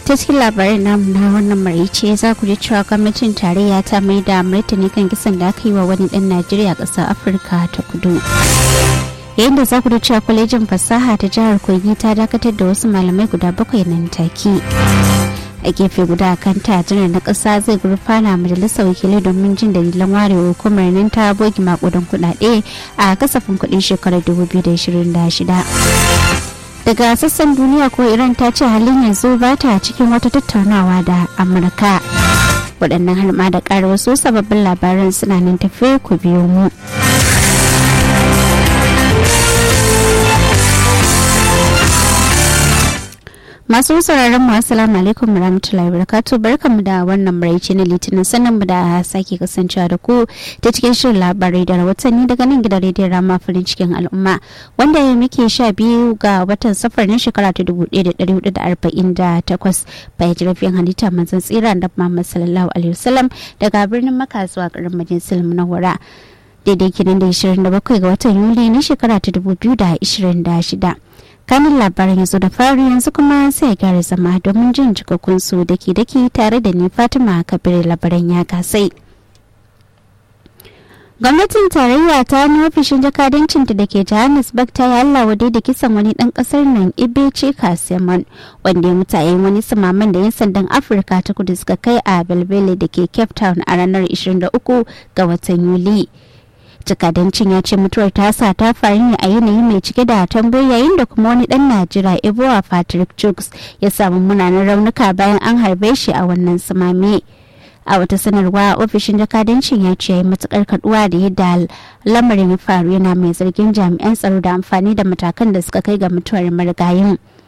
ta cikin labarin namu na wannan maraice za ku ji cewa gwamnatin tarayya ta mai da martani kan kisan da aka yi wa wani dan najeriya ƙasar afirka ta kudu yayin da za ku da cewa kwalejin fasaha ta jihar kogi ta dakatar da wasu malamai guda bakwai nan take a gefe guda kan janar na ƙasa zai gurfana majalisar wakilai domin jin dalilan ware hukumar nan ta bogi makudan kuɗaɗe a kasafin kuɗin shekarar 2026 daga sassan duniya ko iran ta ce halin yanzu ba ta cikin wata tattaunawa da amurka waɗannan har ma da ƙara wasu sababbin labaran suna nan tafe ku biyo mu masu sauraron mu assalamu alaikum warahmatullahi wabarakatuh barkamu da wannan maraice na litinin sannan mu da sake kasancewa da ku ta cikin shirin labarai da rahotanni daga nan gidan rediyon rama farin cikin al'umma wanda ya muke sha biyu ga watan safar na shekara ta dubu ɗaya da ɗari hudu da arba'in da takwas bayan jirafin halitta manzon tsira da muhammad sallallahu alaihi wasallam daga birnin maka zuwa garin majalisar munawwara daidai kinan da 27 ga watan yuli na shekara ta 2026 kanin labarin yanzu da fari yanzu kuma sai gyara zama domin jin cikakkun su daki daki tare da ni fatima kabir labaran ya kasai gwamnatin tarayya ta wani ofishin jakadancinta da ke johannesburg ta yi allah wade da kisan wani dan kasar nan ibece kaseman wanda ya mutu a wani samaman da yan sandan afirka ta kudu suka kai a belbele da ke cape town a ranar 23 ga watan yuli jakadancin ya ce mutuwar tasa ta faru ne a yanayi mai cike da tambayi yayin da kuma wani dan najeriya ebowa patrick chuks ya samu munanan raunuka bayan an harbe shi a wannan sumame a wata sanarwa ofishin jakadancin ya ce matukar kaduwa da yadda lamarin ya faru yana mai zargin jami'an tsaro da amfani da matakan da suka kai ga mutuwar marigayin